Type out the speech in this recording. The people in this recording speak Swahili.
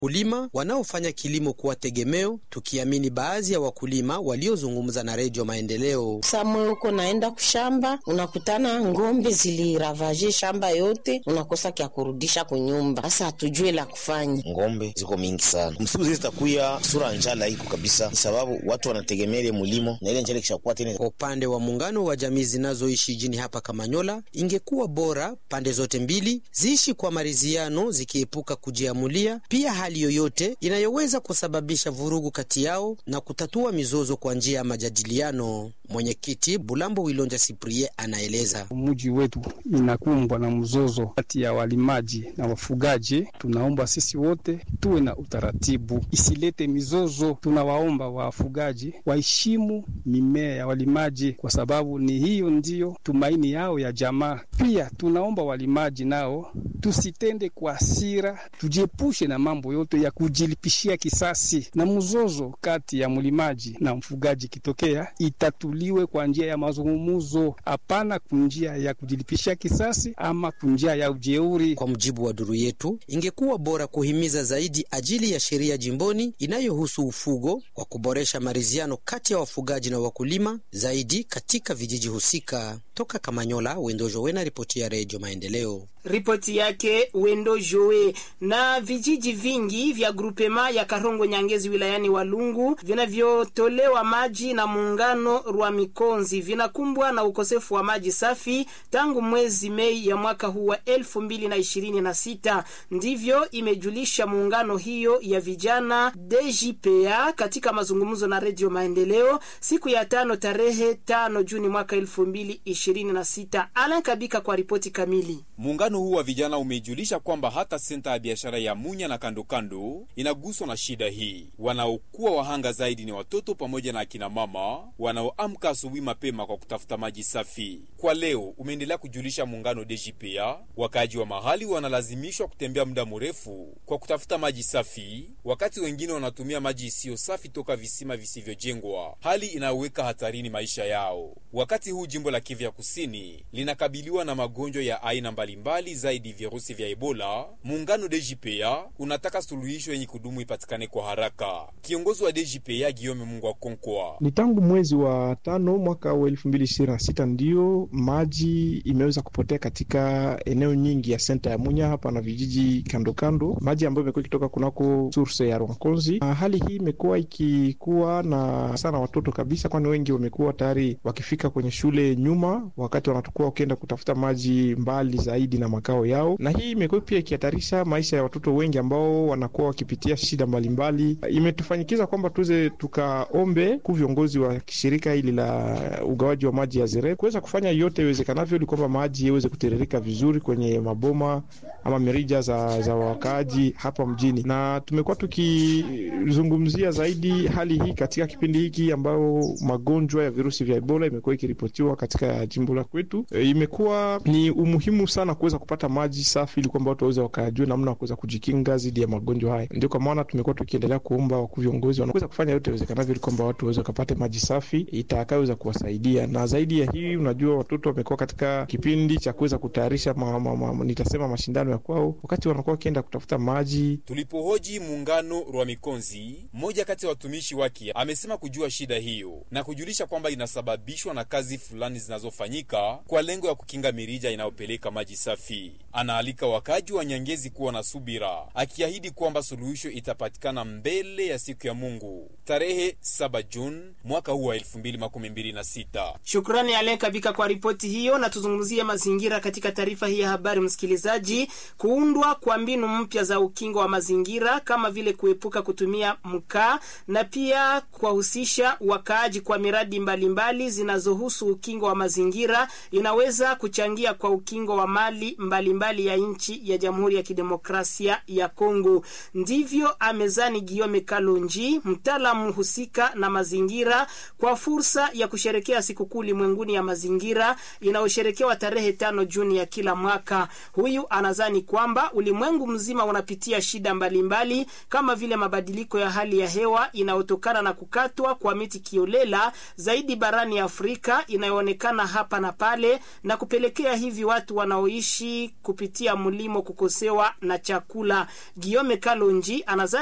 kulima wanaofanya kilimo kuwa tegemeo, tukiamini baadhi ya wakulima waliozungumza na Redio Maendeleo. Samwe huko naenda kushamba, unakutana ngombe ziliravaje shamba yote, unakosa kya kurudisha kunyumba. Sasa hatujue la kufanya. Ngombe ziko mingi sana, msiku zile zitakuya sura njala iko kabisa, ni sababu watu wanategemea ile mulimo na ile njala ikishakuwa tena. Kwa upande wa muungano wa jamii zinazoishi jini hapa Kamanyola, ingekuwa bora pande zote mbili ziishi kwa maridhiano, zikiepuka kujiamulia pia hali yoyote inayoweza kusababisha vurugu kati yao na kutatua mizozo kwa njia ya majadiliano. Mwenyekiti Bulambo Wilonja Siprie anaeleza. Mji wetu inakumbwa na mzozo kati ya walimaji na wafugaji. Tunaomba sisi wote tuwe na utaratibu, isilete mizozo. Tunawaomba wafugaji waheshimu mimea ya walimaji, kwa sababu ni hiyo ndiyo tumaini yao ya jamaa. Pia tunaomba walimaji nao tusitende kwa hasira, tujiepushe na mambo yote ya kujilipishia kisasi, na mzozo kati ya mlimaji na mfugaji kitokea itatuliwe kwa njia ya mazungumzo, hapana kunjia ya kujilipishia kisasi ama kunjia ya ujeuri. Kwa mujibu wa duru yetu, ingekuwa bora kuhimiza zaidi ajili ya sheria jimboni inayohusu ufugo kwa kuboresha maridhiano kati ya wafugaji na wakulima zaidi katika vijiji husika. Toka Kamanyola, Wendojo Wena, ripoti ya Redio Maendeleo. Ripoti yake Wendo Joe. Na vijiji vingi vya grupema ya Karongo Nyangezi wilayani Walungu vinavyotolewa maji na muungano Rwa Mikonzi vinakumbwa na ukosefu wa maji safi tangu mwezi Mei ya mwaka huu wa elfu mbili na ishirini na sita. Ndivyo imejulisha muungano hiyo ya vijana DJPA katika mazungumzo na Redio Maendeleo siku ya tano tarehe tano Juni mwaka elfu mbili ishirini na sita. Alan Kabika kwa ripoti kamili. Muungano huu wa vijana umejulisha kwamba hata senta ya biashara ya Munya na kandokando inaguswa na shida hii. Wanaokuwa wahanga zaidi ni watoto pamoja na akina mama wanaoamka asubuhi mapema kwa kutafuta maji safi. Kwa leo umeendelea kujulisha muungano DJPA, wakaaji wa mahali wanalazimishwa kutembea muda mrefu kwa kutafuta maji safi, wakati wengine wanatumia maji isiyo safi toka visima visivyojengwa, hali inayoweka hatarini maisha yao. Wakati huu jimbo la Kivu ya Kusini linakabiliwa na magonjwa ya aina mbalimbali zaidi virusi vya Ebola. Muungano DJPA unataka suluhisho yenye kudumu ipatikane kwa haraka. Kiongozi wa DJPA Giome Mungu wa Konkwa: ni tangu mwezi wa tano mwaka wa elfu mbili ishirini na sita ndiyo maji imeweza kupotea katika eneo nyingi ya senta ya Munya hapa na vijiji kando kando, maji ambayo imekuwa ikitoka kunako source ya Rwankonzi. Hali hii imekuwa ikikuwa na sana watoto kabisa, kwani wengi wamekuwa tayari wakifika kwenye shule nyuma, wakati wanatokuwa wakienda kutafuta maji mbali zaidi na makao yao, na hii imekuwa pia ikihatarisha maisha ya watoto wengi ambao wanakuwa wakipitia shida mbalimbali. Imetufanyikiza kwamba tuweze tukaombe ku viongozi wa shirika hili la ugawaji wa maji ya Zere kuweza kufanya yote iwezekanavyo ili kwamba maji yaweze kutiririka vizuri kwenye maboma ama mirija za, za wakaaji hapa mjini, na tumekuwa tukizungumzia zaidi hali hii katika kipindi hiki ambao magonjwa ya virusi vya Ebola imekuwa ikiripotiwa katika jimbo la kwetu. E, imekuwa ni umuhimu sana kuweza kupata maji safi ili kwamba watu waweze wakajua namna ya kuweza kujikinga dhidi ya magonjwa haya. Ndio kwa maana tumekuwa tukiendelea kuomba wakuu viongozi wanaweza kufanya yote iwezekanavyo ili kwamba watu waweze wakapate maji safi itakayoweza kuwasaidia. Na zaidi ya hii, unajua watoto wamekuwa katika kipindi cha kuweza kutayarisha ma, ma, ma, nitasema mashindano ya kwao, wakati wanakuwa wakienda kutafuta maji. Tulipohoji muungano Rwa Mikonzi, mmoja kati ya watumishi wake amesema kujua shida hiyo na kujulisha kwamba inasababishwa na kazi fulani zinazofanyika kwa lengo ya kukinga mirija inayopeleka maji safi. Anaalika wakaji wa Nyangezi kuwa na subira, akiahidi kwamba suluhisho itapatikana mbele ya siku ya Mungu tarehe 7 Juni mwaka huu wa 2026. Shukrani Alen Kabika kwa ripoti hiyo, na tuzungumzie mazingira katika taarifa hii ya habari. Msikilizaji, kuundwa kwa mbinu mpya za ukingo wa mazingira kama vile kuepuka kutumia mkaa na pia kuwahusisha wakaaji kwa miradi mbalimbali zinazohusu ukingo wa mazingira inaweza kuchangia kwa ukingo wa mali mbalimbali mbali ya nchi ya Jamhuri ya Kidemokrasia ya Kongo. Ndivyo amezani Giome Kalonji, mtaalamu husika na mazingira, kwa fursa fursa ya kusherekea sikukuu ulimwenguni ya mazingira inayosherekewa tarehe tano Juni ya kila mwaka. Huyu anazani kwamba ulimwengu mzima unapitia shida mbalimbali mbali, kama vile mabadiliko ya hali ya hewa inayotokana na kukatwa kwa miti kiolela zaidi barani Afrika inayoonekana hapa na pale na kupelekea hivi watu wanaoishi kupitia mlimo kukosewa na chakula. Giome Kalonji anazani